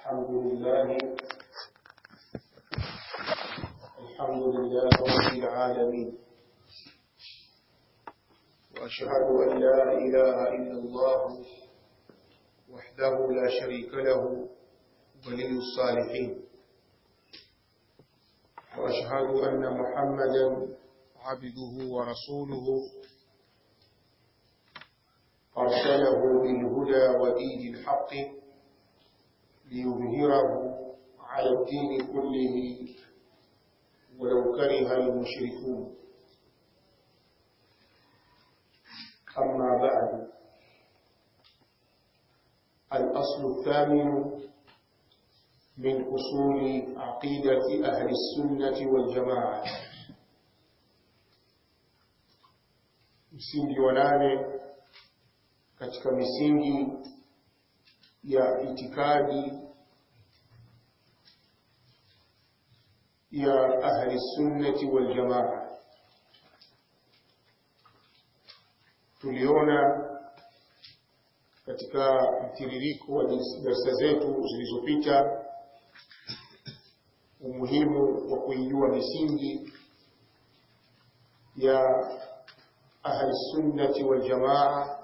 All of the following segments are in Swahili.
الحمد لله الحمد لله رب العالمين وأشهد أن لا إله إلا الله وحده لا شريك له ولي الصالحين وأشهد أن محمدا عبده ورسوله أرسله بالهدى ودين الحق ليظهره على الدين كله ولو كره المشركون أما بعد الأصل الثامن من أصول عقيدة أهل السنة والجماعة msingi wa nane katika misingi ya itikadi ya ahli sunnati wal jamaa tuliona katika mtiririko wa darasa zetu zilizopita umuhimu wa kuijua misingi ya ahli sunnati wal jamaa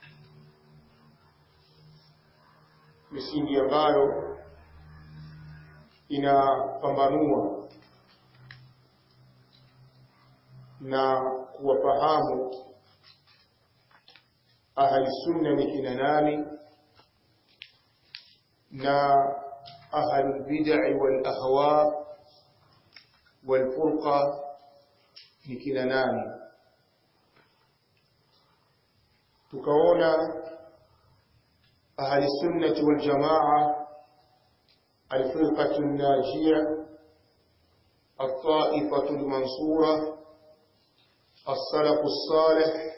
misingi ambayo inapambanua na kuwafahamu ahli sunna ni kina nani na ahli bid'i wal ahwa wal furqa ni kina nani tukaona أهل السنة والجماعة الفرقة الناجية الطائفة المنصورة السلف الصالح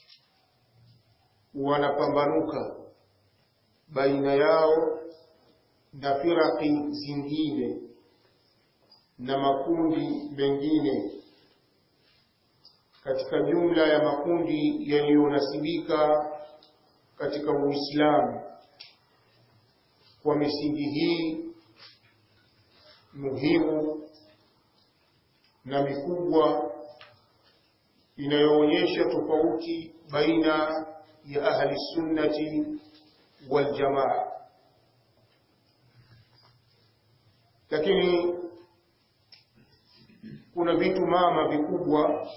wanapambanuka baina yao na firaki zingine na makundi mengine katika jumla ya makundi yaliyonasibika katika Uislamu kwa misingi hii muhimu na mikubwa inayoonyesha tofauti baina ya ahli sunnati wal jamaa lakini kuna vitu mama vikubwa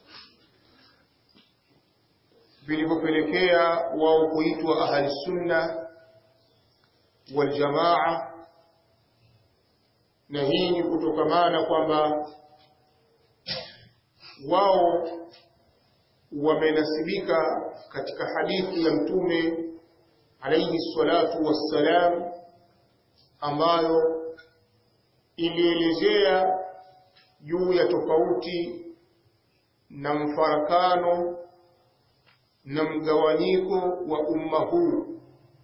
vilivyopelekea wao kuitwa ahli sunna wal jamaa na hii ni kutokamana kwamba wao wamenasibika katika hadithi ya mtume alayhi salatu wassalam ambayo ilielezea juu ya tofauti na mfarakano na mgawanyiko wa umma huu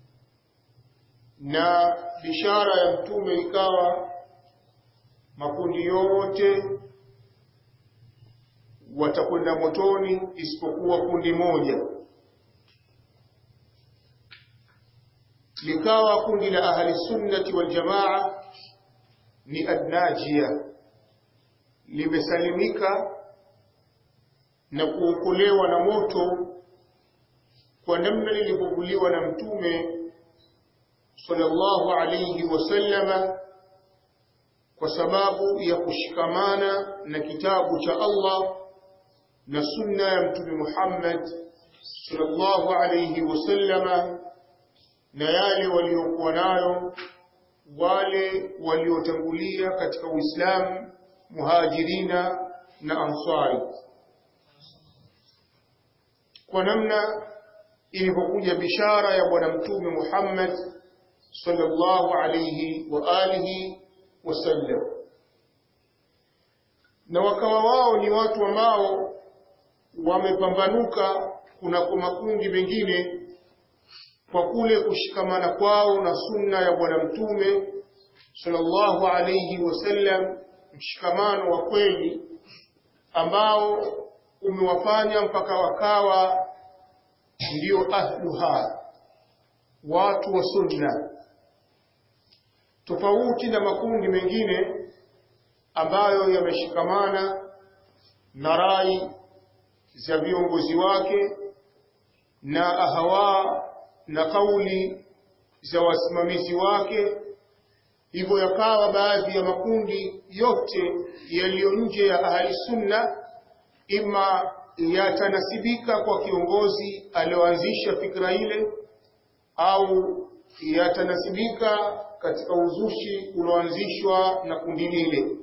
na bishara ya mtume ikawa makundi yote watakwenda motoni isipokuwa kundi moja likawa kundi la ahli sunnati wal jamaa ni adnajia limesalimika na kuokolewa na moto kwa namna lilivyovuliwa na mtume sallallahu alayhi wasallama kwa sababu ya kushikamana na kitabu cha Allah na sunna ya mtume Muhammad sallallahu alayhi wasallama na yale waliokuwa nayo wale waliotangulia katika Uislamu muhajirina na ansari kwa namna ilivyokuja bishara ya bwana mtume Muhammad sallallahu alayhi wa alihi wasallam na wakawa wao ni watu ambao wamepambanuka kunako makundi mengine kwa kule kushikamana kwao na sunna ya bwana mtume sallallahu alayhi wasallam mshikamano wa kweli ambao umewafanya mpaka wakawa ndio ahluha watu wa sunna tofauti na makundi mengine ambayo yameshikamana na rai za viongozi wake na ahawa na kauli za wasimamizi wake hivyo yakawa baadhi ya makundi yote yaliyo nje ya ahli sunna ima yatanasibika kwa kiongozi alioanzisha fikra ile au yatanasibika katika uzushi ulioanzishwa na kundi lile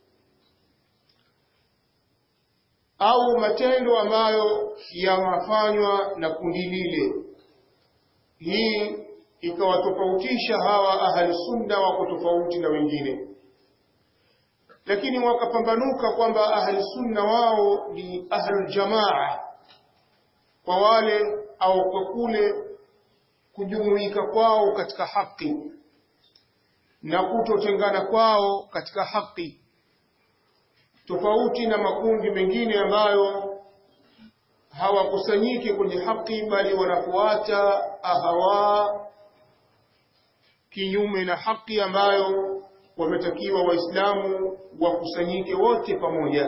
au matendo ambayo yanafanywa na kundi lile hii ikawatofautisha hawa ahli sunna wako tofauti na wengine lakini wakapambanuka kwamba ahli sunna wao ni ahlul jamaa kwa wale au kwa kule kujumuika kwao katika haki na kutotengana kwao katika haki tofauti na makundi mengine ambayo hawakusanyiki kwenye haki bali wanafuata ahawa kinyume na haki ambayo wametakiwa waislamu wakusanyike wote pamoja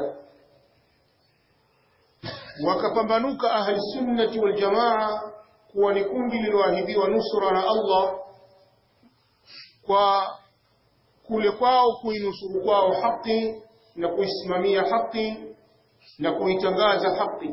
wakapambanuka ahli sunnati wal jamaa kuwa ni kundi lililoahidiwa nusra na Allah kwa kule kwao kuinusuru kwao haki na kuisimamia haki na kuitangaza haki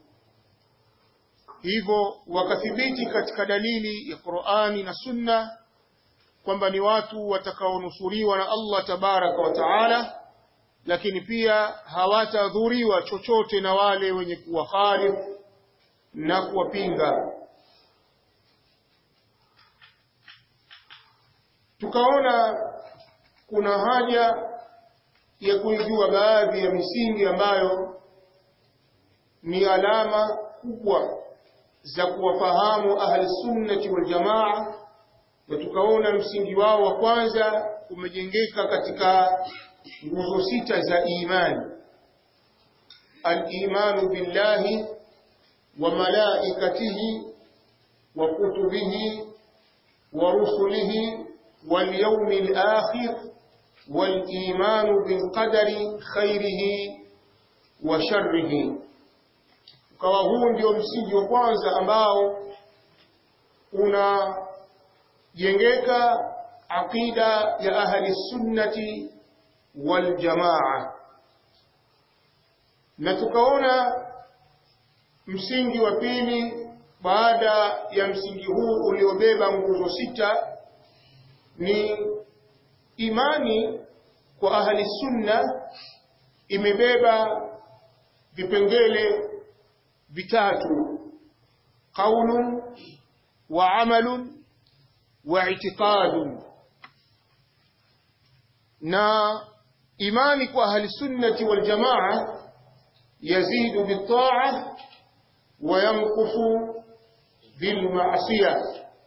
hivyo wakathibiti katika dalili ya Qur'ani na Sunna kwamba ni watu watakaonusuriwa na Allah tabaraka wa taala lakini pia hawatadhuriwa chochote na wale wenye kuwakhalifu na kuwapinga tukaona kuna haja ya kuijua baadhi ya misingi ambayo ni alama kubwa za kuwafahamu ahli sunnati wal jamaa na tukaona msingi wao wa kwanza umejengeka katika nguzo sita za imani al-imanu billahi wa malaikatihi wa kutubihi wa rusulihi wal yawmil akhir wal imanu bil qadari khairihi wa sharrihi ukawa huu ndio msingi wa kwanza ambao una jengeka aqida ya ahli sunnati wal jamaa na tukaona msingi wa pili baada ya msingi huu uliobeba nguzo sita ni imani kwa ahli sunna imebeba vipengele vitatu qaulun wa amalun واعتقاد na imani kwa ahli sunnati wal jamaa yazidu bitaa wa yanqusu bil ma'siyah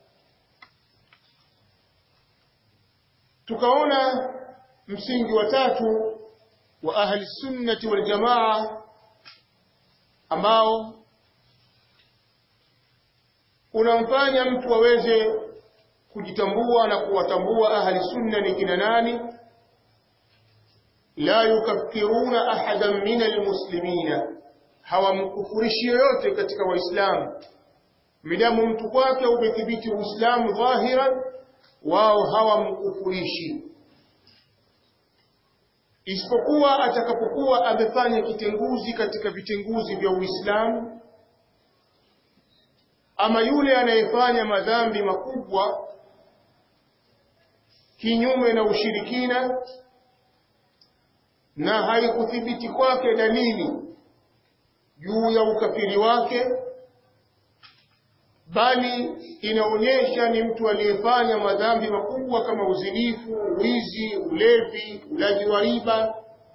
tukaona msingi wa tatu wa ahli sunnati wal jamaa ambao unamfanya mtu aweze kujitambua na kuwatambua ahli sunna ni kina nani la yukaffiruna ahadan min almuslimina hawamkufurishi yoyote katika waislamu midamu mtu kwake umethibiti uislamu dhahiran wao hawamkufurishi isipokuwa atakapokuwa amefanya kitenguzi katika vitenguzi vya uislamu ama yule anayefanya madhambi makubwa kinyume na ushirikina na haikuthibiti kwake dalili juu ya ukafiri wake bali inaonyesha ni mtu aliyefanya madhambi makubwa kama uzinifu, wizi, ulevi, ulaji wa riba.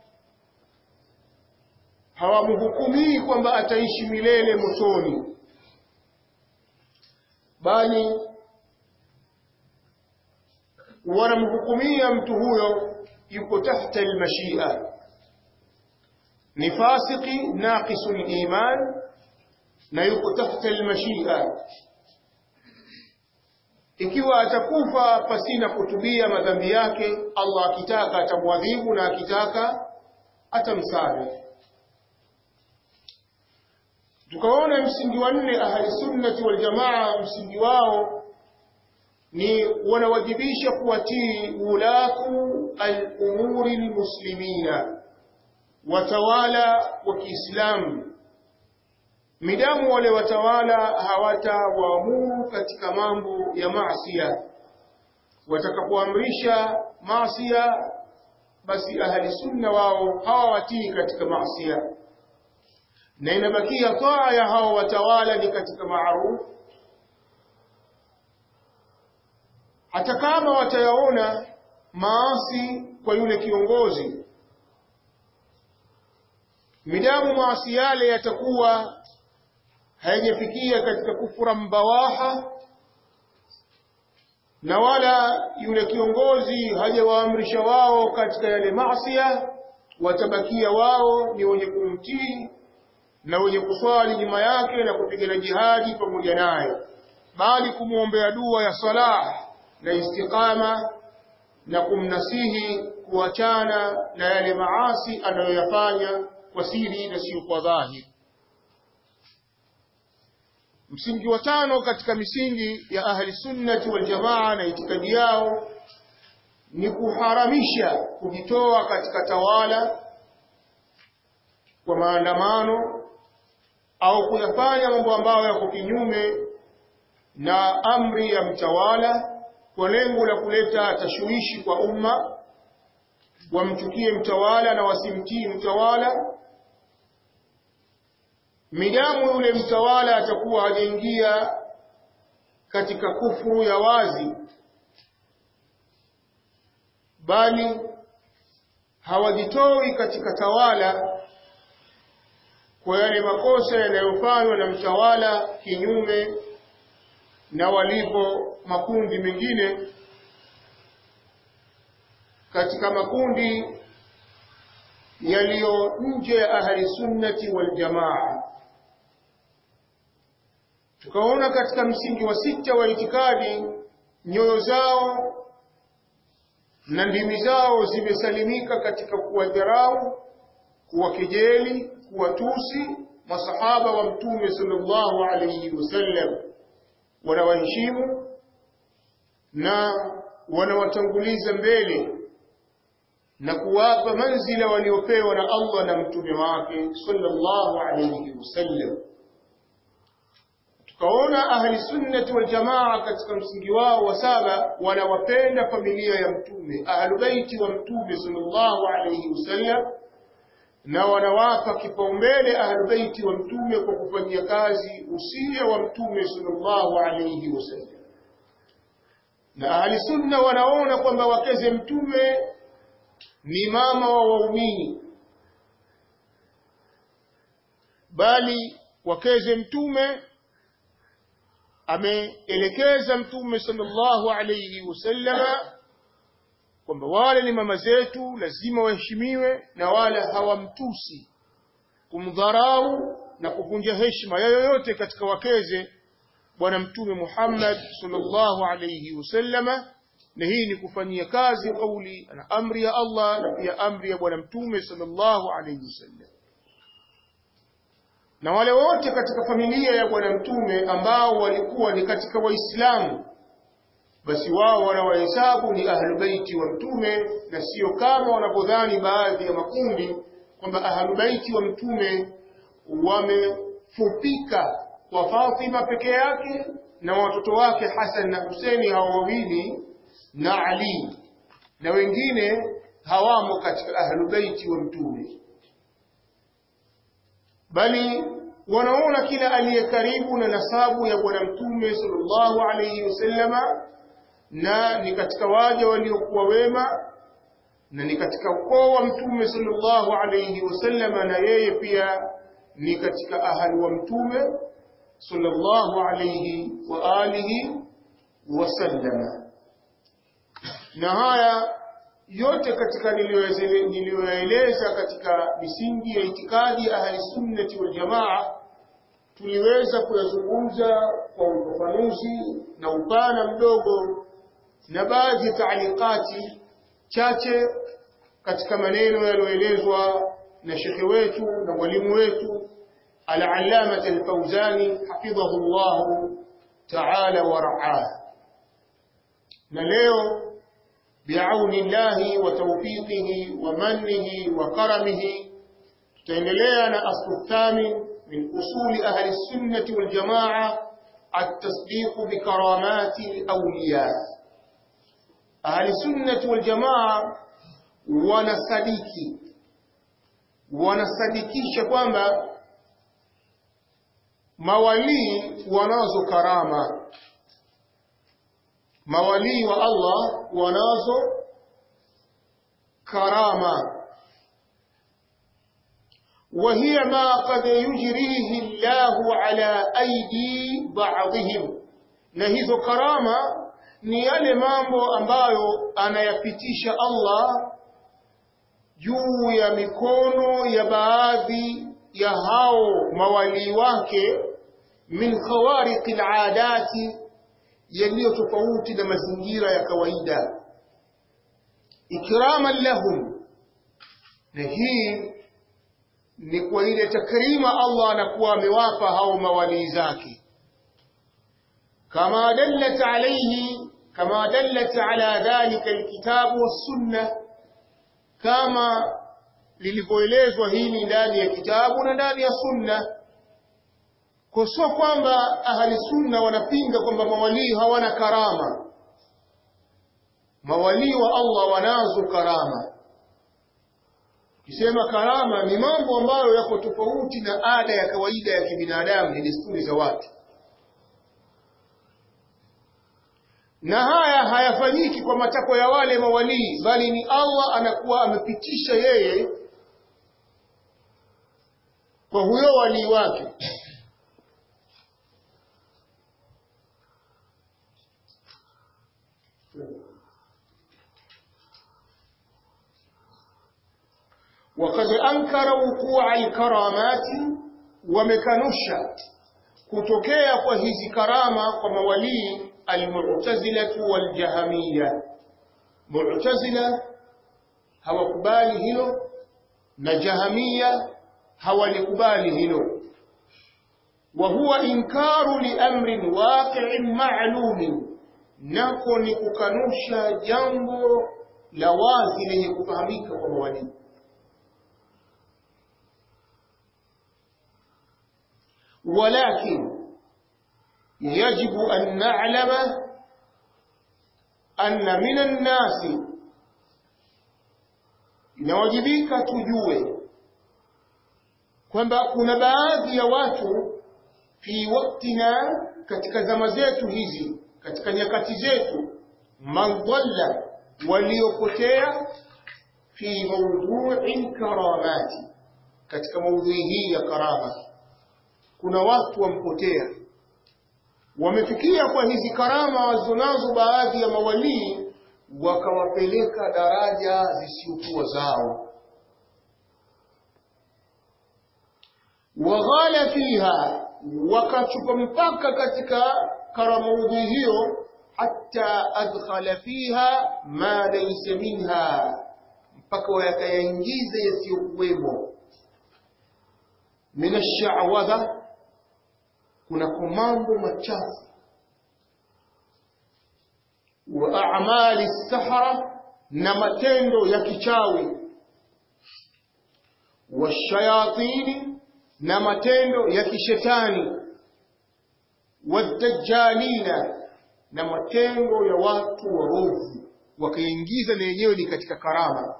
Hawamhukumii kwamba ataishi milele motoni, bali wanamhukumia mtu huyo yuko tahta almashia, ni fasiki naqisul iman na yuko tahta almashia ikiwa atakufa pasina kutubia madhambi yake Allah akitaka atamwadhibu na akitaka atamsamehe tukaona msingi wa nne ahli sunnati wal jamaa msingi wao ni wanawajibisha kuwatii ulatu al-umuri al-muslimina watawala wa Kiislamu midamu wale watawala hawatawaamuru katika mambo ya maasiya watakapoamrisha maasiya basi ahli sunna wao hawawatii katika maasiya na inabakia taa ya hao watawala ni katika maaruf hata kama watayaona maasi kwa yule kiongozi midamu maasi yale yatakuwa hayajafikia katika kufura mbawaha na wala yule kiongozi hajawaamrisha wao katika yale maasiya watabakia wao ni wenye kumtii na wenye kuswali nyuma yake na kupigana jihadi pamoja naye bali kumwombea dua ya salah na istiqama na kumnasihi kuachana na yale maasi anayoyafanya kwa siri na sio kwa dhahiri msingi wa tano katika misingi ya ahli sunnati wal jamaa na itikadi yao ni kuharamisha kujitoa katika tawala kwa maandamano au kuyafanya mambo ambayo yako kinyume na amri ya mtawala kwa lengo la kuleta tashwishi kwa umma wamchukie mtawala na wasimtii mtawala midamu yule mtawala atakuwa hajaingia katika kufuru ya wazi bali hawajitoi katika tawala kwa yale makosa yanayofanywa na mtawala kinyume na walivyo makundi mengine katika makundi yaliyo nje ya ahli sunnati wal jamaa tukaona katika msingi wa sita wa itikadi nyoyo zao na ndimi zao zimesalimika katika kuwadharau kuwakejeli kuwatusi masahaba wa mtume sallallahu alayhi wasallam wanawaheshimu na wanawatanguliza mbele na kuwapa manzila waliopewa na Allah na mtume wake sallallahu alayhi wasallam tukaona ahli sunnati wal jamaa katika msingi wao wa saba wanawapenda familia ya mtume ahlu baiti wa mtume sallallahu alayhi wasallam na wanawapa kipaumbele ahlu baiti wa mtume kwa kufanyia kazi usia wa mtume sallallahu alayhi wasallam na ahli sunna wanaona kwamba wakeze mtume ni mama wa waumini bali wakeze mtume ameelekeza mtume sallallahu alayhi wasallama kwamba wale ni mama zetu lazima waheshimiwe na wala hawamtusi kumdharau na kuvunja heshima ya yoyote katika wakeze bwana mtume Muhammad sallallahu alayhi wasallama na hii ni kufanyia kazi kauli na amri ya Allah na pia amri ya bwana mtume sallallahu alayhi wasallam na wale wote katika familia ya bwana mtume ambao walikuwa ni katika waislamu basi wao wanawahesabu ni ahlubaiti wa mtume na sio kama wanavyodhani baadhi ya makundi kwamba ahlubaiti wa mtume wamefupika kwa Fatima peke yake na watoto wake Hasan na Huseni hao wawili na Ali na wengine hawamo katika ahlubaiti wa mtume bali wanaona kila aliye karibu na nasabu ya bwana mtume sallallahu alayhi wasallama na ni katika waja waliokuwa wema na ni katika ukoo wa mtume sallallahu alayhi wasallama na yeye pia ni katika ahali wa mtume sallallahu alayhi wa alihi wasallama na haya yote katika niliyoyaeleza katika misingi ya itikadi ahli sunnati wal jamaa tuliweza kuyazungumza kwa ufafanuzi na upana mdogo na baadhi ya taalikati chache katika maneno yaliyoelezwa na shekhe wetu na mwalimu wetu al-allamah al-Fawzani hafidhahu Allah ta'ala wa ra'ah na leo biauni llahi wa tawfiqihi wa mannihi wa karamihi tutaendelea na aslu thamin min usuli ahli sunnati wal jamaa at-tasdiq bi karamati al-awliya ahli sunnati wal jamaa wanasadiki wanasadikisha kwamba mawalii wanazo karama mawalii wa Allah wanazo karama وهي ما قد يجريه الله على أيدي بعضهم na hizo karama ni yale mambo ambayo anayapitisha Allah juu ya mikono ya baadhi ya hao mawalii wake min khawariqil aadati yaliyo tofauti na mazingira ya kawaida ikraman lahum na hii ni kwa ile takrima Allah anakuwa amewapa hao mawalii zake kama dallat alayhi kama dallat ala dhalika alkitabu wassunna kama lilivyoelezwa hili ndani ya kitabu na ndani ya sunna kwa sio kwamba ahli sunna wanapinga kwamba mawalii hawana karama mawalii wa Allah wanazo karama kisema karama ni mambo ambayo yako tofauti na ada ya kawaida ya kibinadamu ni desturi za watu na haya hayafanyiki kwa matakwa ya wale mawalii bali ni Allah anakuwa amepitisha yeye kwa huyo walii wake وقد أنكر وقوع الكرامات ومكنشا kutokea kwa hizi karama kwa mawalii almu'tazilatu waljahamia mu'tazila hawakubali hilo na jahamia hawalikubali hilo wa huwa inkaru li amrin waqi'in ma'lumin nako ni kukanusha jambo la wazi lenye kufahamika kwa mawalii ولكن يجب أن نعلم أن من الناس inawajibika tujue kwamba kuna baadhi ya watu fi waktina katika zama zetu hizi katika nyakati zetu mandalla waliopotea fi mawdhu'i karamati katika maudhui hii ya karama kuna watu wampotea wamefikia kwa hizi karama wazonazo baadhi ya mawalii wakawapeleka daraja zisiokuwa zao waghala fiha wakachupa mpaka katika karamaudhi hiyo hata adkhala fiha ma laysa minha mpaka wakayaingiza yasiyokuwemo min ash-sha'wadha kuna mambo machafu wa a'mali sahara na matendo ya kichawi wa shayatini na matendo ya kishetani wa dajjalina na matendo ya watu waovu wakaingiza na yenyewe ni katika karama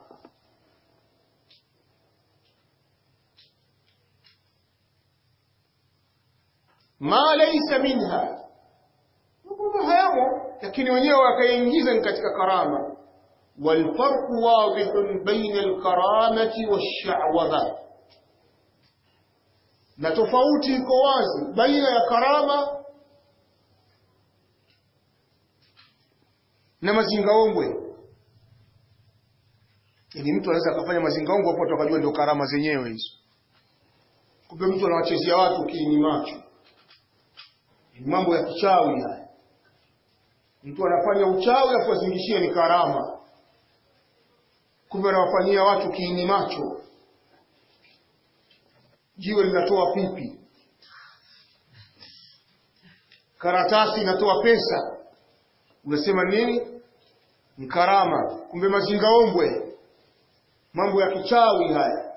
ma laysa minha mambo hayamo lakini wenyewe wakaingiza katika karama والفرق واضح بين الكرامة والشعوذة na tofauti iko wazi baina ya karama na mazingaombwe ili mtu anaweza akafanya mazingaombwe hapo watu wakajua ndio karama zenyewe hizo kumbe mtu anawachezea watu kiini macho ni mambo ya kichawi haya mtu anafanya uchawi afu azingishie ni karama kumbe anawafanyia watu kiini macho jiwe linatoa pipi karatasi inatoa pesa unasema nini ni karama kumbe mazingaombwe mambo ya kichawi haya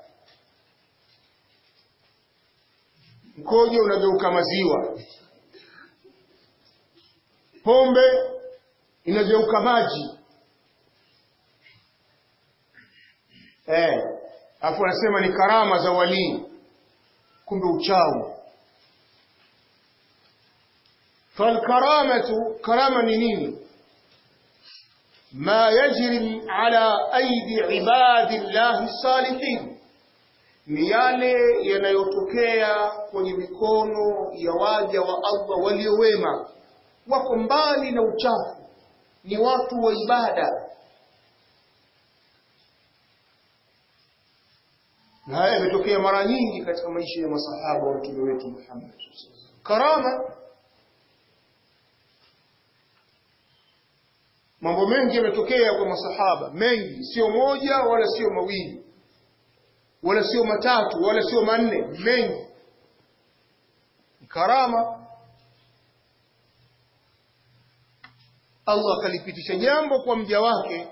mkojo unageuka maziwa pombe inageuka maji eh afu anasema ni karama za walii kumbe uchawi falkaramatu karama ni nini ما يجري على أيدي عباد الله الصالحين ni yale yanayotokea kwenye mikono ya waja wa Allah waliowema wako mbali na uchafu ni watu wa ibada na haya yametokea mara nyingi katika maisha ya masahaba wa mtume wetu Muhammad karama mambo mengi yametokea kwa masahaba mengi sio moja wala sio mawili wala sio matatu wala sio manne mengi karama Allah akalipitisha jambo kwa mja wake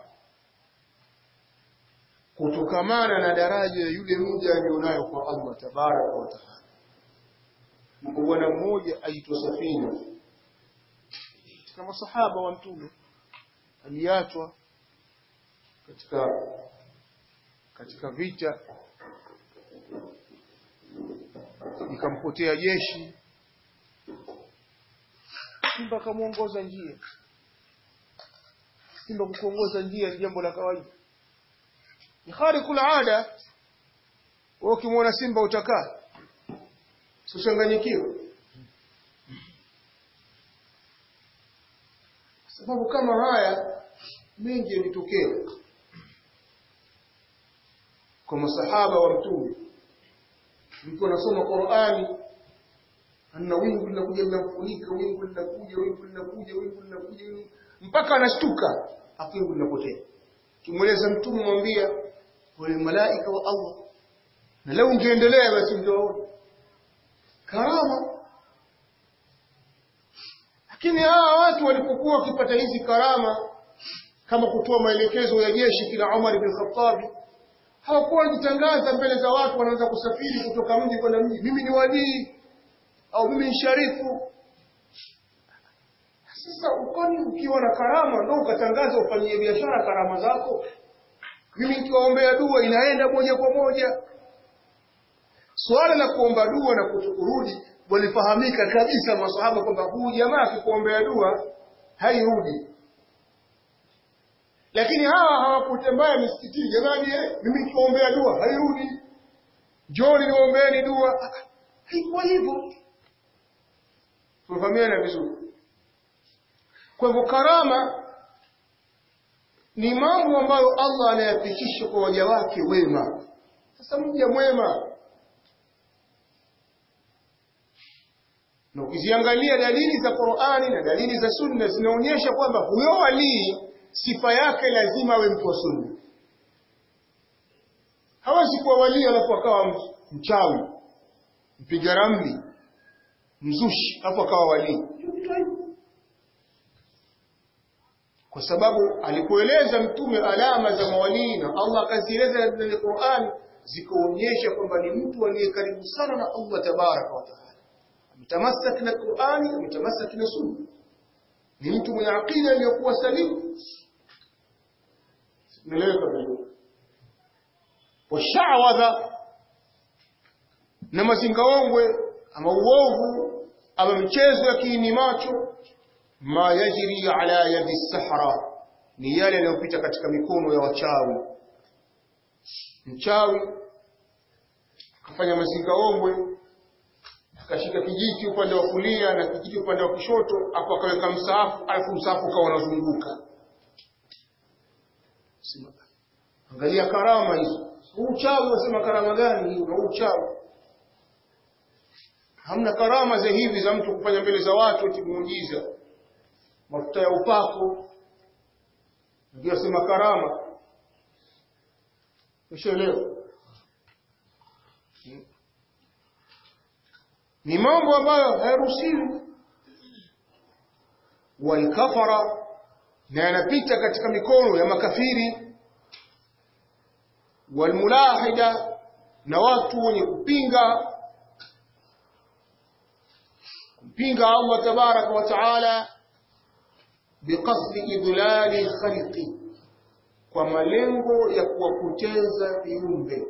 kutokamana na daraja ya yule mja alionayo kwa Allah tabaraka wa taala. Mko bwana mmoja aitwa Safina katika masahaba wa Mtume aliachwa katika katika vita ikampotea jeshi simba akamwongoza njia simba kukuongoza njia ni jambo la kawaida ni khariqul ada wewe ukimwona simba utakaa usichanganyikiwe sababu kama haya mengi yalitokea kwa masahaba wa mtume mtu anasoma Qur'ani ana wingu linakuja linamfunika wingu linakuja wingu linakuja wingu linakuja wingu mpaka anashtuka afu wingu linapotea kimweleza mtume mwambia wale malaika wa Allah na leo ungeendelea basi ndio karama lakini hawa watu walipokuwa wakipata hizi karama kama kutoa maelekezo ya jeshi kila Umar bin Khattab hawakuwa wanajitangaza mbele za watu wanaanza kusafiri kutoka mji kwenda mji mimi ni walii au mimi ni sharifu sasa ukoni ukiwa na karama ndio ukatangaza ufanyie biashara karama zako mimi nikiwaombea dua inaenda moja kwa moja swala la kuomba dua na kutokurudi walifahamika kabisa masahaba kwamba huyu jamaa akikuombea dua hairudi lakini hawa hawakutembea misikitini jamani eh, mimi nikiombea dua hairudi njoni niombeeni dua haikuwa hivyo tumefahamiana vizuri kwa hivyo karama ni mambo ambayo Allah anayapitisha kwa waja wake wema sasa mja mwema na ukiziangalia dalili za Qur'ani na dalili za Sunna zinaonyesha kwamba huyo walii sifa yake lazima awe mtu wa Sunna. Hawezi kuwa walii alafu akawa mchawi, mpiga ramli, mzushi, alafu akawa walii. Kwa sababu alipoeleza Mtume alama za mawalii na Allah akazieleza ndani Qur'ani zikaonyesha kwamba ni mtu aliye karibu sana na Allah tabaraka wa taala ametamasak na Qur'ani ametamasak na Sunna ni mtu mwenye akida iliyokuwa salimu meleweka vizuri washawadha na mazingaombwe ama uovu ama michezo ya kiini macho ma yajri ala yadi sahara ni yale yanayopita katika mikono ya wachawi mchawi akafanya mazingaombwe akashika kijiti upande wa kulia na kijiti upande wa kushoto hapo akaweka msaafu alafu msaafu ukawa unazunguka angalia karama hizo huu uchawi wasema karama gani hii na uchawi hamna karama za hivi za mtu kufanya mbele za watu eti muujiza mafuta ya upako ndio sema karama ushaelewa ni mambo ambayo hayaruhusiwi walkafara na yanapita katika mikono ya makafiri walmulahida na watu wenye kupinga kumpinga Allah tabaraka wa taala biqasdi idlali khalqi kwa malengo ya kuwapoteza viumbe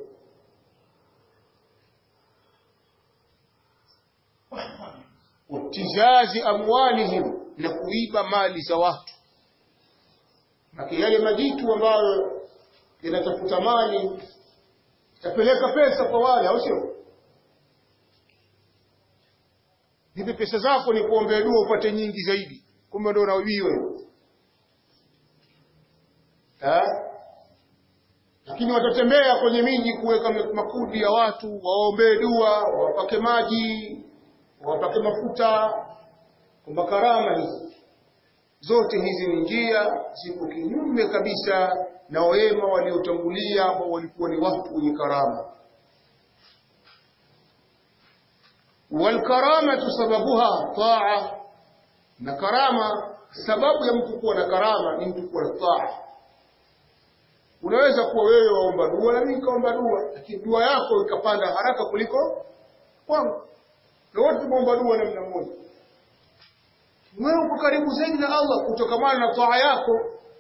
wabtizazi amwalihim na kuiba mali za watu Maki yale majitu ambayo yanatafuta mali yapeleka pesa kwa wale au sio nipe pesa zako ni kuombea dua upate nyingi zaidi kumbe ndio unaibiwa lakini watatembea kwenye miji kuweka makundi ya watu waombee dua wapake maji wapake mafuta kwamba karama hizi zote hizi ni njia ziko kinyume kabisa na wema waliotangulia ambao walikuwa ni watu wenye karama walkaramatu sababuha taa na karama sababu ya mtu kuwa na karama ni mtu kuwa na taa unaweza kuwa wewe waomba dua na mimi nikaomba dua lakini dua yako ikapanda haraka kuliko kwangu na wote tumeomba dua namna moja wewe uko karibu zaidi na Allah kutokamana na taa yako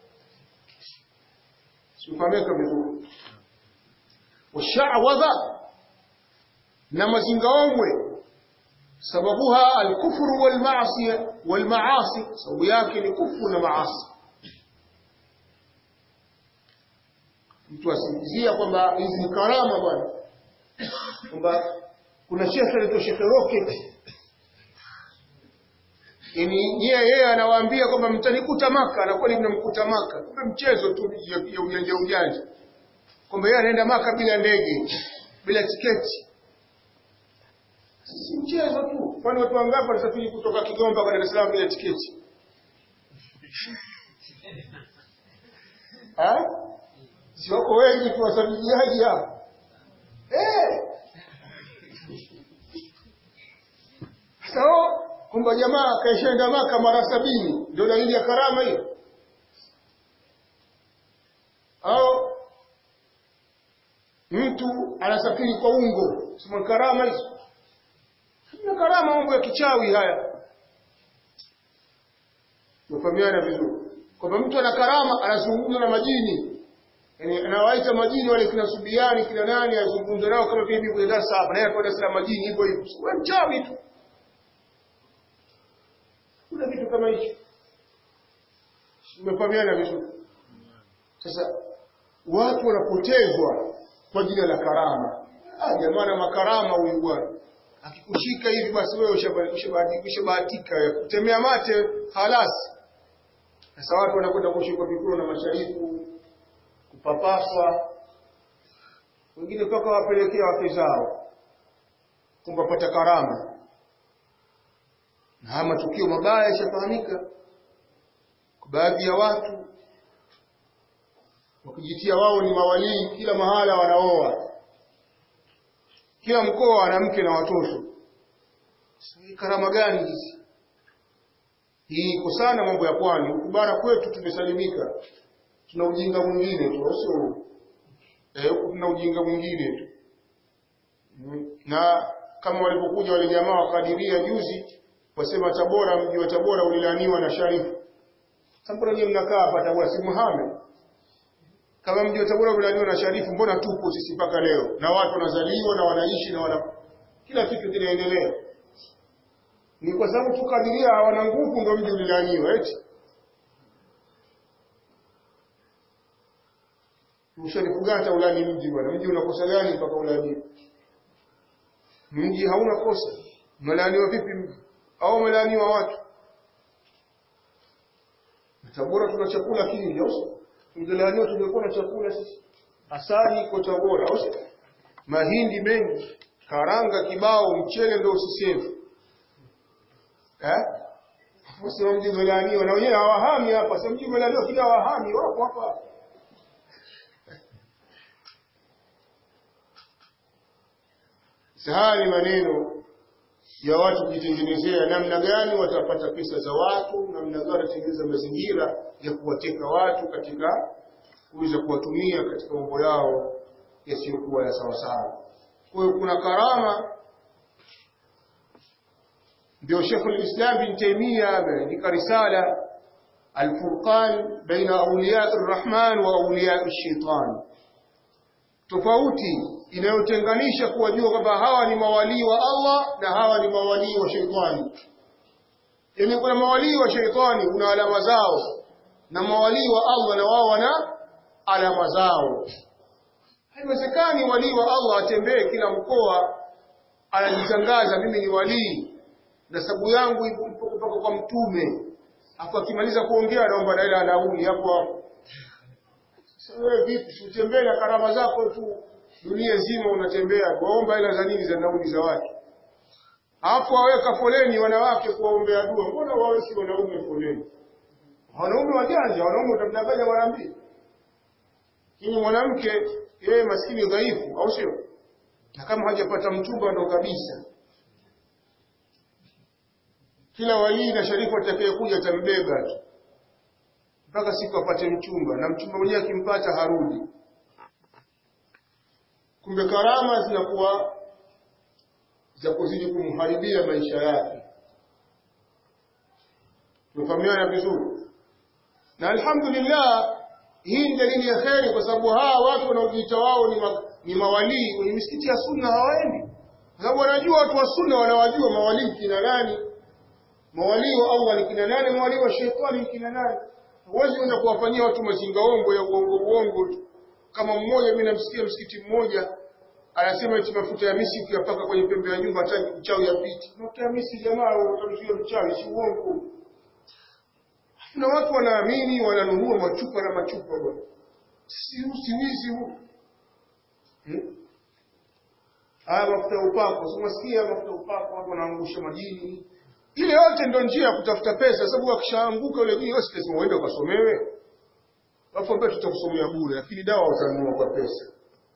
sifahamika vizuri washawadha na mazingaombwe sababuha alkufru walmaasi walmaasi sababu yake ni kufru na maasi mtu asingizia kwamba hizi ni karama bwana kwamba kuna shekhe anaitwa shekhe rocket yani yeye yeye anawaambia kwamba mtanikuta maka anakuwa ni mnamkuta maka kumbe mchezo tu ya ya ujanja ujanja kwamba yeye anaenda maka bila ndege bila tiketi si mchezo tu kwani watu wangapi wanasafiri kutoka Kigoma kwa Dar es Salaam bila tiketi ha si wako wengi tu wasafiriaji hapa eh sawa kwamba jamaa akaishaenda maka mara sabini ndio dalili ya karama hiyo au mtu anasafiri kwa ungo sema karama hizo na karama mambo ya kichawi haya tufahamiana vizuri kwamba mtu ana karama anazungumza na majini yani anawaita majini wale kina subiani kina nani azungumza nao kama vile kwenye darasa hapa naye anakwenda sala majini hivyo hivyo wewe mchawi tu kuna kitu kama hicho umefahamiana vizuri sasa watu wanapotezwa kwa jina la karama ah jamaa na makarama huyu bwana akikushika hivi basi wewe ushabahatika ya kutemea mate halasi sasa watu wanakwenda kushikwa vikuro na masharifu kupapaswa wengine mpaka wapelekea wake zao kwamba pata karama na haya matukio mabaya yashafahamika kwa baadhi ya watu wakijitia wao ni mawalii kila mahala wanaoa kila mkoa ana mke na watoto hii karama gani hizi hii iko sana mambo ya pwani huku bara kwetu tumesalimika tuna ujinga mwingine tu sio eh huku tuna ujinga mwingine tu na kama walipokuja wale jamaa wakadiria juzi wasema Tabora mji wa Tabora ulilaniwa na Sharifu Tabora nyinyi mnakaa hapa Tabora si Muhammad kama mji wa Tabora ulilaniwa na Sharifu mbona tupo sisi mpaka leo na watu wanazaliwa na wanaishi na wana kila kitu kinaendelea ni kwa sababu tukadiria hawana nguvu ndio mji ulilaniwa eti Msharifu gani ulani mji bwana mji unakosa gani mpaka ulani mji hauna kosa umelaaniwa vipi mji au umelaaniwa watu Tabora tuna chakula kingi au tungelaaniwa tungekuwa na chakula sisi asali iko Tabora au mahindi mengi karanga kibao mchele ndio usiseme eh Sema mji umelaaniwa na wenyewe hawahami hapa. Sema mji umelaaniwa kila hawahami wapo hapa. Sahani maneno ya watu kujitengenezea namna gani watapata pesa za watu, namna gani watatengeneza mazingira ya kuwateka watu katika kuweza kuwatumia katika mambo yao yasiyokuwa ya sawasawa. Kwa hiyo kuna karama ndio Sheikh al-Islam bin Taymiyyah ameandika risala Al-Furqan baina awliya ar-Rahman wa awliya ash-Shaytan. Tofauti inayotenganisha kuwajua kwamba hawa ni mawalii wa Allah na hawa ni mawalii wa Shaytani. Yaani kuna mawalii wa Shaytani kuna alama zao na mawalii wa Allah na wao wana alama zao. Haiwezekani walii wa Allah atembee kila mkoa anajitangaza mimi ni walii nasabu yangu ipo kutoka kwa mtume afu akimaliza kuongea anaomba na ile anauli hapo hapo sasa wewe vipi si utembee na karama zako tu dunia nzima unatembea kuomba hela za nini za nauli za watu hapo waweka foleni wanawake kuwaombea dua mbona wawe si wanaume foleni wanaume wajanja wanaume utamdanganya mara mbili lakini mwanamke yeye maskini dhaifu au sio na kama hajapata mchumba ndo kabisa kila walii na sharifu atakayekuja atambeba tu mpaka siku apate mchumba na mchumba mwenyewe akimpata harudi kumbe karama zinakuwa za kuzidi kumharibia maisha yake tumefahamiana vizuri na alhamdulillah hii ni dalili ya kheri kwa sababu hawa watu wanaojiita wao ni, ma, ni mawalii kwenye misikiti ya sunna hawaendi kwa sababu wanajua watu wa sunna wanawajua mawalii kina nani mawalii wa Allah ni kina nani mawalii wa shetani ni kina nani huwezi kwenda kuwafanyia watu mazingaongo ya uongo uongo tu kama mmoja mimi namsikia msikiti mmoja anasema eti mafuta ya misi ukiyapaka kwenye pembe ya nyumba hata mchawi yapiti mafuta ya misi jamaa utamzuia mchawi si uongo na watu wanaamini wananunua machupa na machupa bwana si usiwizi huu hmm? haya mafuta ya upako si unasikia mafuta ya upako watu wanaangusha majini ile yote ndio njia ya kutafuta pesa sababu akishaanguka yule jini yote lazima uende ukasomewe alafu ambao tutakusomea bure lakini dawa utanunua kwa pesa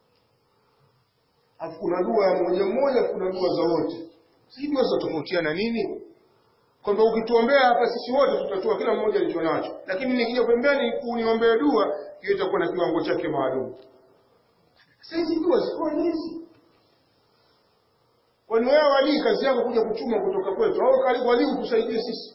alafu kuna dua ya mmoja mmoja kuna dua za wote sijui dua zinatofautiana nini kwamba ukituombea hapa sisi wote tutatoa kila mmoja alicho nacho lakini nikija pembeni kuniombea dua hiyo itakuwa na kiwango chake maalum sasa hizi dua ziko hizi kwani wewe walii kazi yako kuja kuchuma kutoka kwetu au karibu walii utusaidie sisi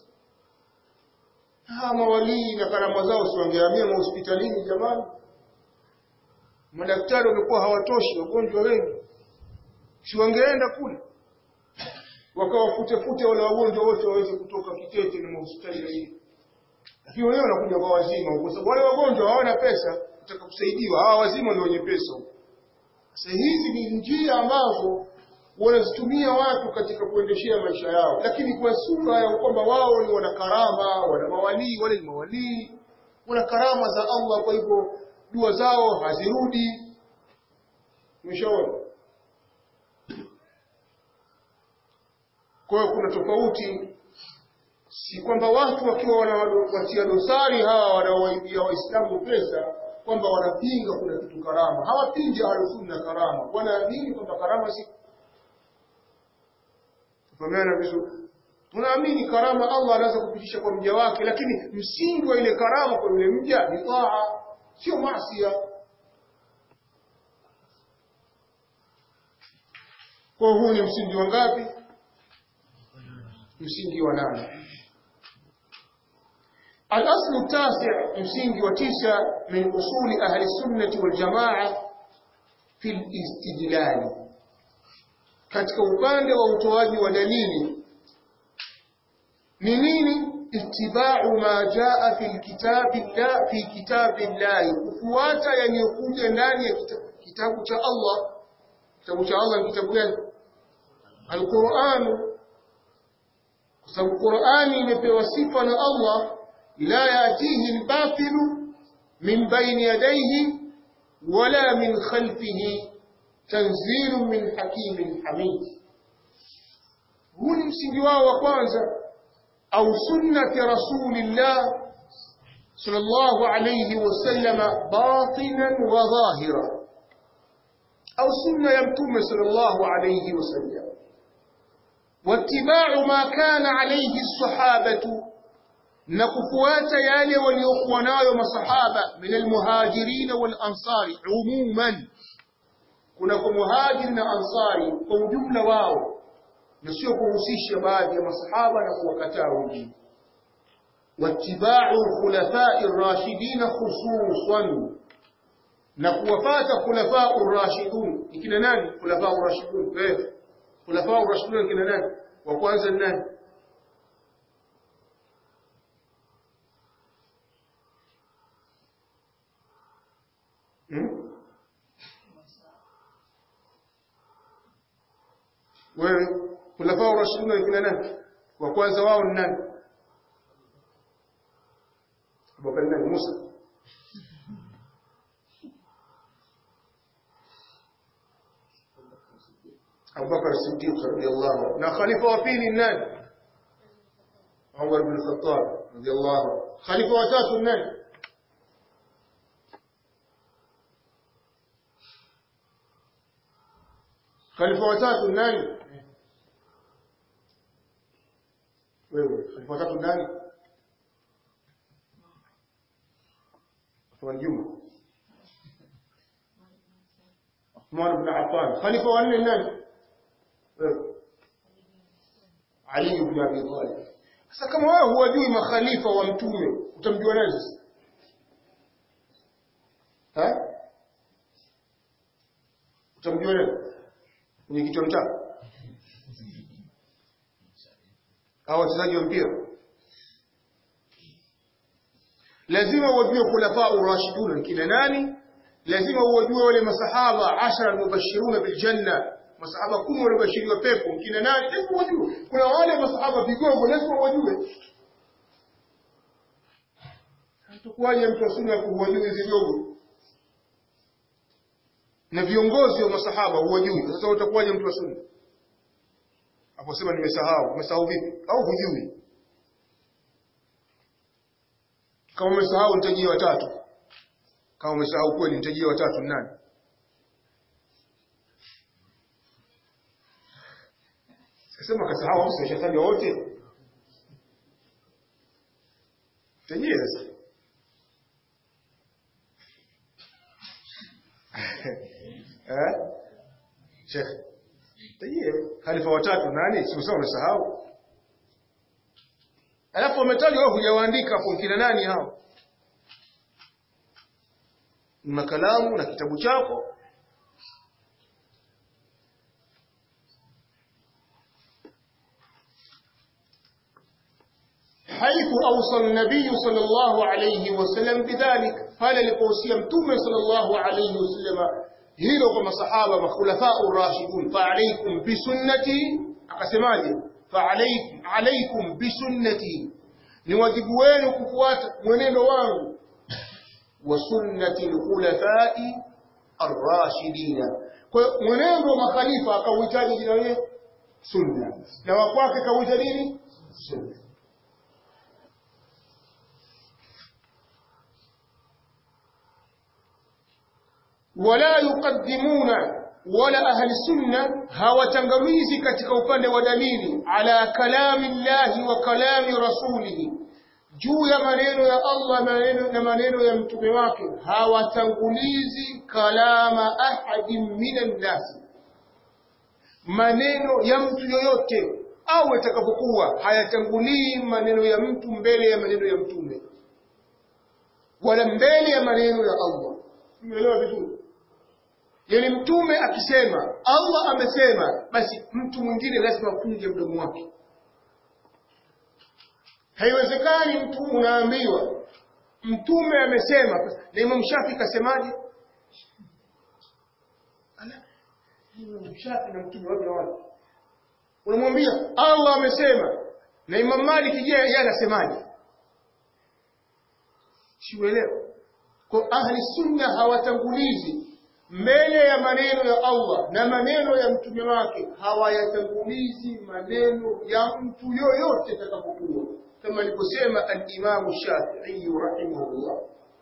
hawa walii na karama zao si wangehamia mahospitalini jamani madaktari wamekuwa hawatoshi wagonjwa wengi si wangeenda kule wakawafute-fute wale wagonjwa wote waweze kutoka Kitete na mahospitali hii. Lakini wenyewe wanakuja kwa wazima, kwa sababu wale wagonjwa hawana pesa, kutaka kusaidiwa. Hawa wazima ndio wenye pesa. Sasa hizi ni njia ambazo wanazitumia watu katika kuendeshea maisha yao, lakini kwa sura ya kwamba wao ni wana karama, wana mawalii, wale ni mawalii, wana karama za Allah, kwa hivyo dua zao hazirudi. Umeshaona? Kwa hiyo kuna tofauti, si kwamba watu wakiwa wanawatia dosari hawa wanaowaibia Waislamu pesa kwamba wanapinga kuna kitu karama. Hawapingi ahlusunna karama, wanaamini kwamba karama si Tufahamana vizuri. Tunaamini karama Allah anaweza kupitisha kwa mja wake, lakini msingi wa ile karama kwa yule mja ni taa, sio maasi. Kwa huu ni msingi wa ngapi? msingi wa nane الأصل التاسع msingi wa tisa من أصول أهل السنة والجماعة في الاستدلال katika upande wa utoaji wa dalili ni nini ittiba'u ma jaa fi kitabi la fi kitabi Allah kufuata yaliyokuja ndani ya kitabu cha Allah kitabu cha Allah ni kitabu gani Al-Qur'an kwa sababu Qur'ani imepewa sifa na Allah la yatihi al-batilu min bayni yadayhi wala min khalfihi tanzilu min hakimin hamid huu ni msingi wao wa kwanza au sunnati rasulillah sallallahu alayhi wasallam batinan wa dhahira au sunna ya mtume sallallahu alayhi wasallam واتباع ما كان عليه الصحابة نكفوات يالي وليقونا يوم صحابة من المهاجرين والأنصار عموما كنا مهاجر أنصاري وجملة واو نسيو كهسيش بعض يوم صحابة نكوكتا وجيه واتباع الخلفاء الراشدين خصوصا نكوفات خلفاء الراشدون إكنا ناني خلفاء الراشدون كيف khulafa urashidun kina nani wa kwanza ni nani hmm? wewe khulafa urashidun kina nani wa kwanza wao ni nani Abubakar nani Musa Abubakar Siddiq radiyallahu anhu na khalifa wa pili nani Umar bin Khattab radiyallahu anhu khalifa wa tatu nani khalifa wa tatu nani wewe khalifa wa tatu nani Uthman Juma Uthman ibn Affan khalifa wa nne nani Ali ibn Abi Talib. Sasa kama wewe huwajui makhalifa wa mtume, utamjua nani sasa? Ha? Utamjua nani? Mwenye kichwa mchana? Au wachezaji wa mpira? Lazima uwajue khulafa urashidun kina nani? Lazima uwajue wale masahaba ashara mubashiruna bil janna masahaba kumi waliobashiriwa pepo kina nani lazima wajue kuna wale masahaba vigogo lazima wajue hatakuwaje mtu wa sunna kuwajua hizi vigogo na viongozi wa masahaba huwajui sasa utakuwaje mtu wa sunna hapo sema nimesahau umesahau vipi au hujui kama umesahau nitajie watatu kama umesahau kweli nitajie watatu nani Sema kasahau au shetani wote. Tajie sasa. Eh? Sheikh. Tajie khalifa watatu nani? Si usao umesahau. Alafu umetaja wewe hujawaandika hapo kina nani hao? Makalamu na kitabu chako حيث أوصى النبي صلى الله عليه وسلم بذلك قال لقوسي متوم صلى الله عليه وسلم hilo kwa masahaba makhulafau rashidun faalaikum bisunnati akasemaje faalaikum alaikum bisunnati ni wajibu wenu kufuata mwenendo wangu wa sunnati alkhulafai arrashidina kwa mwenendo wa makhalifa akauhitaji jina lile sunna na wa kwake kauita nini sunna wala yuqaddimuna wala ahli sunna hawatangamizi katika upande wa dalili ala kalami llahi wa kalami rasulihi juu ya maneno ya Allah maneno na maneno ya mtume wake hawatangulizi kalama ahadin minan nas maneno ya mtu yoyote au atakapokuwa hayatangulii maneno ya mtu mbele ya maneno ya mtume wala mbele ya maneno ya Allah umeelewa vizuri yani mtume akisema Allah amesema basi mtu mwingine lazima afunge mdomo wake haiwezekani mtu unaambiwa mtume amesema na Imam Shafi kasemaje Imam Shafi na mtume wapi na wapi unamwambia Allah amesema na Imam Malik je yeye anasemaje siuelewa kwa ahli sunna hawatangulizi mbele ya maneno ya Allah na maneno ya mtume wake hawayatangulizi maneno ya mtu yoyote atakapokuwa kama aliposema al-Imam Shafi'i rahimahullah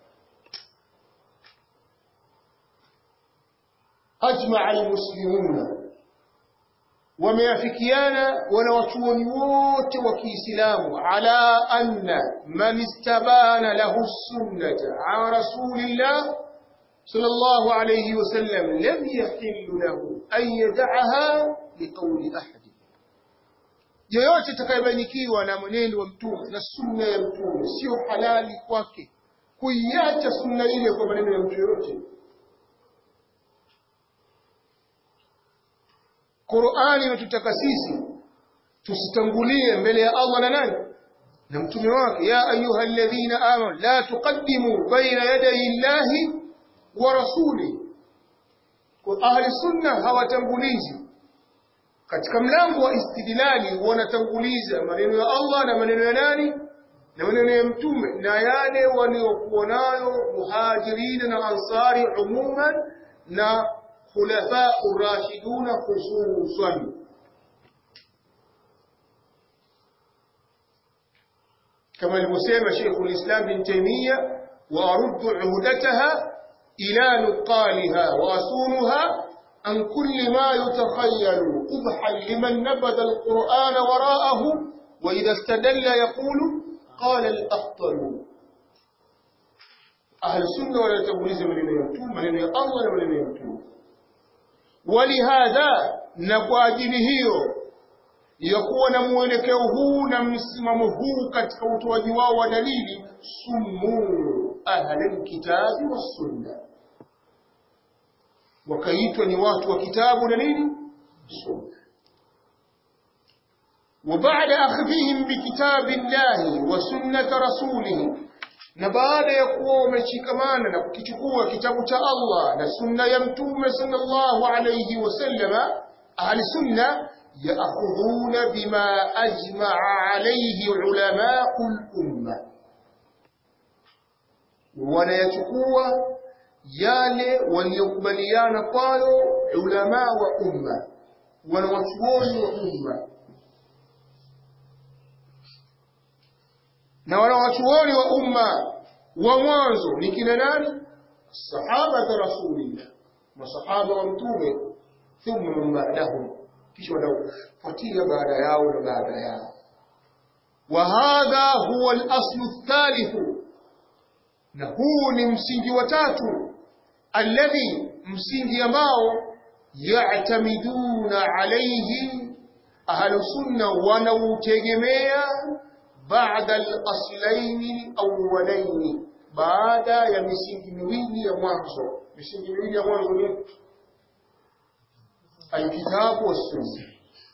ajma'a al-muslimuna wameafikiana wanawachuoni wote wa Kiislamu ala anna man istabana lahu sunnata an rasulillah sallallahu alayhi wasallam lam yahillu lahu an yad'aha liqawli ahad yoyote atakayebarikiwa na mwenendo wa mtume na sunna ya mtume sio halali kwake kuiacha sunna ile kwa maneno ya mtu yoyote Qur'ani inatutaka sisi tusitangulie mbele ya Allah na nani na mtume wake ya ayuha alladhina amanu la tuqaddimu baina yaday Allahi wa rasuli kwa ahli sunna hawatangulizi katika mlango wa istidlali wanatanguliza maneno ya Allah na maneno ya nani na maneno ya mtume na yale waliokuwa nayo muhajirina na ansari umuman na خلفاء الراشدون خصوصا كما المسلم شيخ الإسلام بن تيمية وأرد عهدتها إلى نقالها وأصونها عن كل ما يتخيل قبحا لمن نبذ القرآن وراءه وإذا استدل يقول قال الأخطل أهل السنة ولا تبوليز من يمتون من الله ومن يمتون ولهذا نقواجili hiyo ya kuwa na mwelekeo huu na msimamo huu katika utoaji wao wa dalili sumu ahli kitabi wa sunna wakaitwa ni watu wa kitabu na nini sunna وبعد أخذهم بكتاب الله وسنة رسوله na baada ya kuwa wameshikamana na kukichukua kitabu cha Allah na sunna ya mtume sallallahu alayhi wasallama ahli sunna yaakhudhuna bima ajma'a alayhi ulama'ul umma wanayachukua yale waliokubaliana kwayo ulama wa umma wanawachuoni wa umma na wanawachuoni wa umma wa mwanzo ni kina nani sahaba za rasulillah masahaba wa mtume thumma man ba'dahum kisha wanaofuatia baada yao na baada yao wa hadha huwa al-aslu ath na huu ni msingi wa tatu alladhi msingi ambao ya'tamiduna alayhi ahlu sunna wanautegemea بعد الأصلين الأولين بعد ya misingi miwili ya mwanzo misingi miwili ya mwanzo ni alkitabu wassunna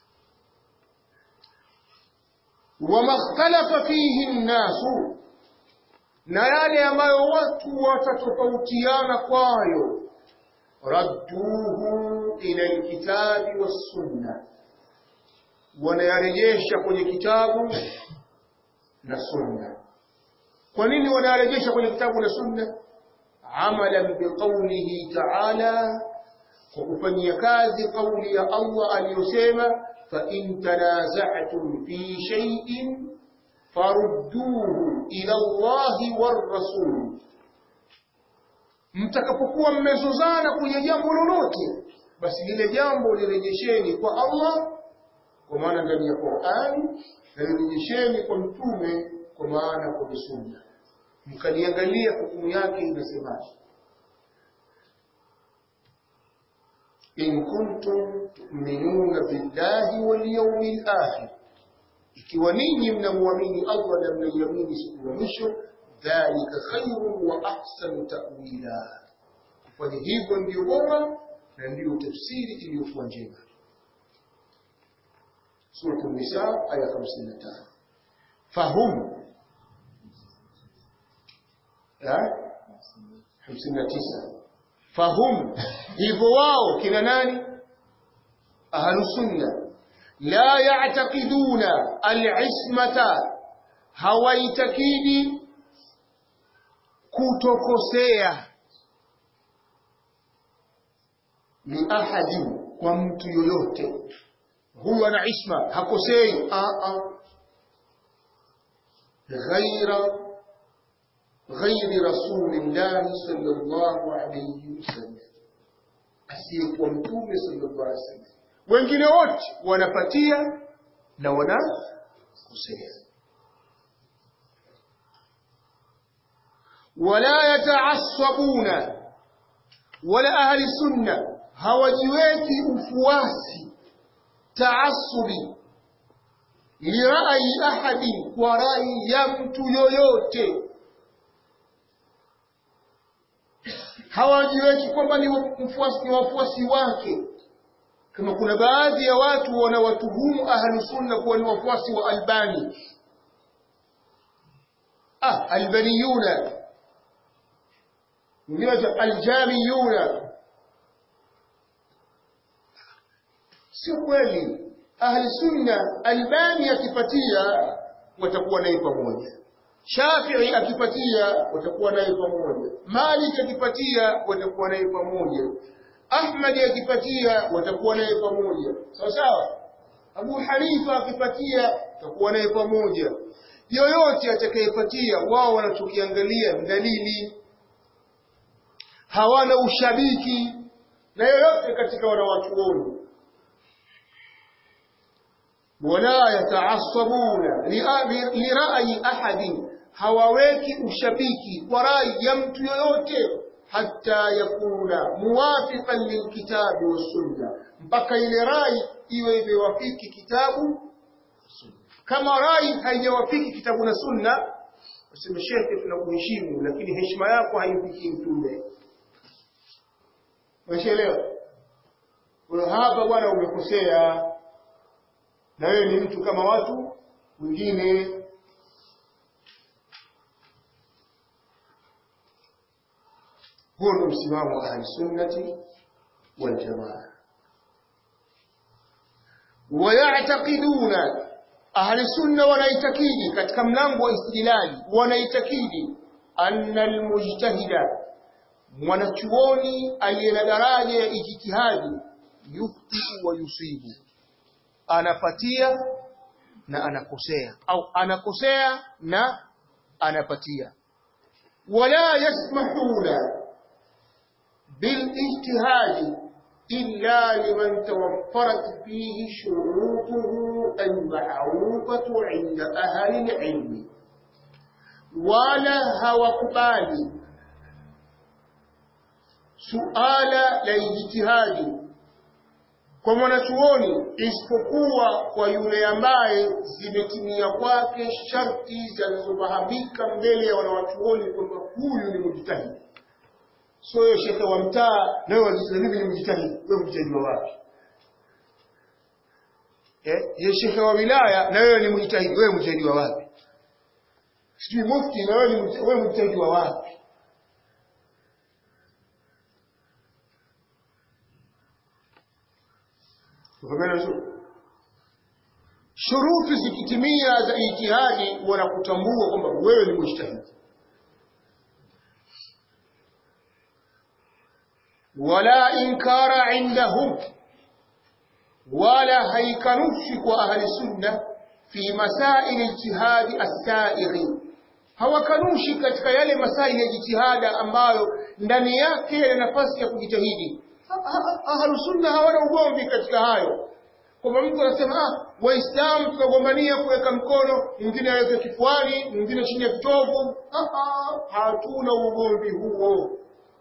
wama ikhtalafa fihi nnasu na yale ambayo watu watatofautiana kwayo radduhu ila alkitabi wassunna wanayarejesha kwenye kitabu na sunna kwa nini wanarejesha kwenye kitabu na sunna amalan biqaulihi ta'ala kwa kufanyia kazi kauli ya Allah aliyosema fa in tanaza'tum fi shay'in farudduhu ila Allah war rasul mtakapokuwa mmezozana kwenye jambo lolote basi lile jambo lirejesheni kwa Allah kwa maana ndani ya Qur'ani na lirejesheni kwa mtume kwa maana kwa sunna mkaliangalia hukumu yake inasemaje in kuntum tu'minuna billahi wal yawmil akhir ikiwa ninyi mnamwamini Allah na mnaiamini siku ya mwisho dhalika khairun wa ahsanu ta'wila kufanya hivyo ndio bora na ndio tafsiri iliyokuwa njema سورة النساء آية 55 فهم hamsini na tisa fahum hivyo wao kina nani ahlusunna la ya'taqiduna al-ismata hawaitakidi kutokosea liahadin kwa mtu yoyote huyu ana isma hakosei a a ghaira ghairi rasulillahi sallallahu alayhi wasallam asiyekuwa mtume sallallahu alayhi wasallam wengine wote wanapatia na wanakosea wala yataassabuna wala ahli sunna hawajiweki ufuasi taassubi lirai ahadi kwa rai ya mtu yoyote hawajiweki kwamba ni mfuasi ni wafuasi wake kama kuna baadhi ya watu wanawatuhumu ahlu sunna kuwa ni wafuasi wa albani ah albaniyuna wengine aljamiyuna sio kweli ahli sunna albani akipatia watakuwa naye pamoja shafii akipatia watakuwa naye pamoja malik akipatia watakuwa naye pamoja ahmadi akipatia watakuwa naye pamoja sawa sawa abu hanifa akipatia watakuwa naye pamoja yoyote atakayepatia wao wanachokiangalia dalili hawana ushabiki na yoyote katika wanawachuoni wala yataasabuna lirai ahadin hawaweki ushabiki kwa rai ya mtu yoyote hata yakuna muwafiqan lilkitabi wassunna mpaka ile rai iwe imewafiki kitabu kama rai haijawafiki kitabu na sunna useme shekhe tunakuheshimu lakini heshima yako haifiki mtume Umeshaelewa? Kwa hapa bwana umekosea na wewe ni mtu kama watu wengine. Huo ndio msimamo wa ahlusunnati waljamaa. Wayactaqiduna, ahlusunna wanaitakidi katika mlango wa istidlali, wanaitakidi anna almujtahida mwanachuoni aliye na daraja ya ijtihadi yufti wa yusibu anapatia na anakosea au anakosea na anapatia wala yasmahuna bilijtihadi illa liman tawaffarat fihi shurutuhu almarufatu inda ahli alilmi wala hawakubali suala la ijtihadi kwa mwanachuoni isipokuwa kwa yule ambaye zimetimia kwake sharti zinazofahamika mbele ya wanawachuoni kwamba huyu ni mujtahidi. So wewe shekhe wa mtaa nawe wajisema mimi ni mujtahidi, wewe mujtahidi wa wapi? Eh, ye shekhe wa wilaya na wewe ni mujtahidi, wewe mujtahidi wa wapi? Sijui mufti na wewe ni wewe mujtahidi wa wapi? Ufahamu vizuri? Shuruti zikitimia za ijtihadi wanakutambua kwamba wewe ni mujtahidi. Wala inkara indahum, wala haikanushi kwa ahli sunna fi masaili ijtihadi as-saighi, hawakanushi katika yale masaili ya jitihada ambayo ndani yake yana nafasi ya kujitahidi ahlu sunna hawana ugomvi katika hayo kwamba mtu anasema ah waislamu tunagombania kuweka mkono mwingine aweke kifuani mwingine chini ya kitovu hatuna ugomvi huo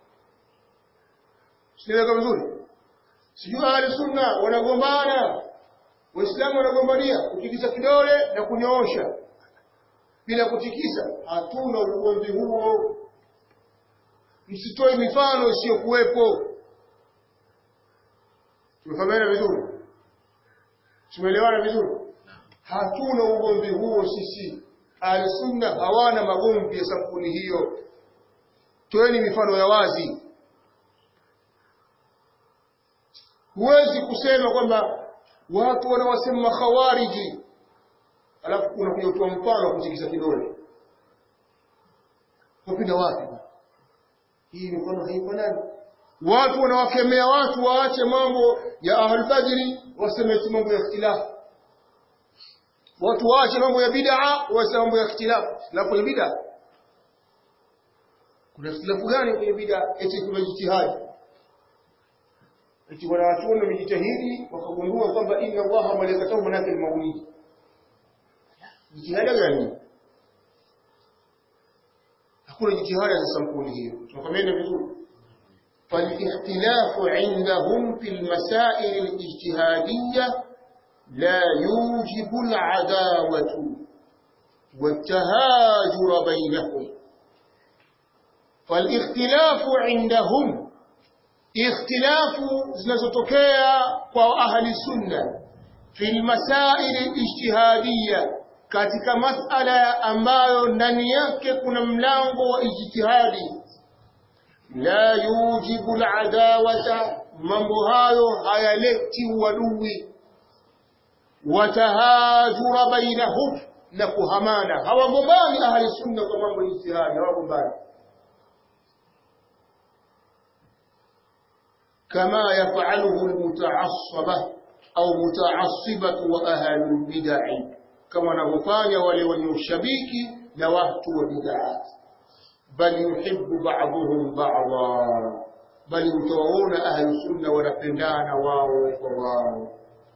siniweka vizuri sijui ahlu sunna wanagombana waislamu wanagombania kutikisa kidole na kunyoosha bila kutikisa hatuna ugomvi huo msitoe mifano isiyokuwepo tumefahamiana vizuri tumeelewana vizuri hatuna ugomvi huo sisi ahlusunna hawana magomvi ya sampuli hiyo toeni mifano ya wazi huwezi kusema kwamba watu wanawasema khawariji alafu unakuja kutoa mfano wa kutikisa kidole wapinda wapi hii mifano haifanani watu wanawakemea watu waache mambo ya ahlulbadri waseme eti mambo ya ikhtilafu watu waache mambo ya bid'a waseme mambo ya ikhtilafu ikhtilafu kwenye bid'a kuna ikhtilafu gani kwenye bid'a eti kuna jitihadi eti wanawachuoni wamejitahidi wakagundua kwamba inna allaha malaikatahu manake almaulidi jitihada gani hakuna jitihada za sampuli hiyo tunakwambia vizuri فالاختلاف عندهم في المسائل الاجتهادية لا يوجب العداوة والتهاجر بينهم فالاختلاف عندهم اختلاف zinazotokea kwa ahli sunna fi almasail alijtihadiyya katika masala ambayo ndani yake kuna mlango wa ijtihadi la yujibu aladawata mambo hayo hayaleti uadui watahajura bainahum na kuhamana hawagombani ahli sunna kwa mambo ya ijtihadi hawagombani كما يفعله المتعصبة أو متعصبة وأهل البدع كما نغفان ولي الشبيك نوهت وبدعات بل يحب بعضهم بعضا بل يتوون أهل السنة ونفندان واو وواو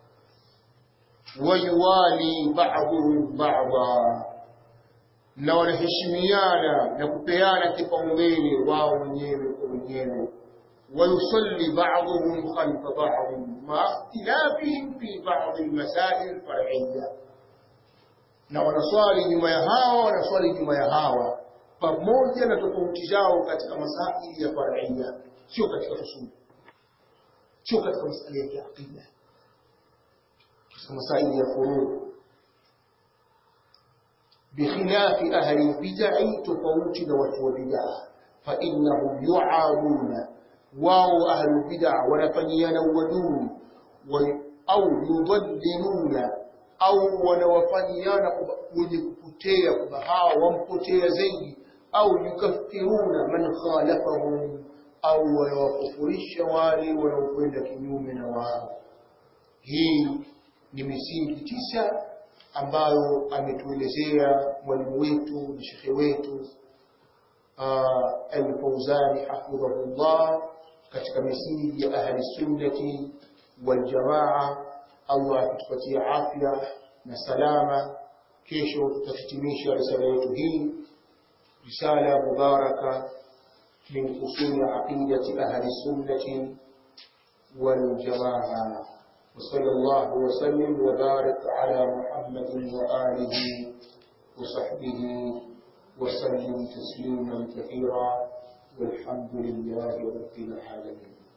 ويوالي بعضهم بعضا na wanaheshimiana na kupeana kipaumbele wao wenyewe kwa wenyewe ويصلي بعضهم خلف بعض مع اختلافهم في بعض المسائل الفرعية na wanaswali nyuma ya hawa wanaswali nyuma ya hawa pamoja na tofauti zao katika masaili ya faraia sio katika usuli sio katika masala ya kiaqida katika masaili ya furuu bikhilafi ahli lbidai tofauti na watu wa bidaa fainahum yuaduna wao ahlu bid'a wanafanyiana uadui au yudalliluna au wanawafanyiana wenye kupotea kwamba hawa wampotea zaidi au yukaffiruna man khalafahum au wanawakufurisha wale wanaokwenda kinyume na wao hii ni misingi tisa ambayo ametuelezea mwalimu wetu na shekhe wetu Al-Fauzani hafidhahullah katika misingi ya ahli sunnati wal jamaa. Allah atupatie afya na salama. Kesho tutahitimisha risala yetu hii, risala mubaraka min usuli aqidati ahli sunnati wal jamaa. وصلى الله وسلم وبارك على محمد وآله وصحبه وسلم تسليما كثيرا والحمد لله رب العالمين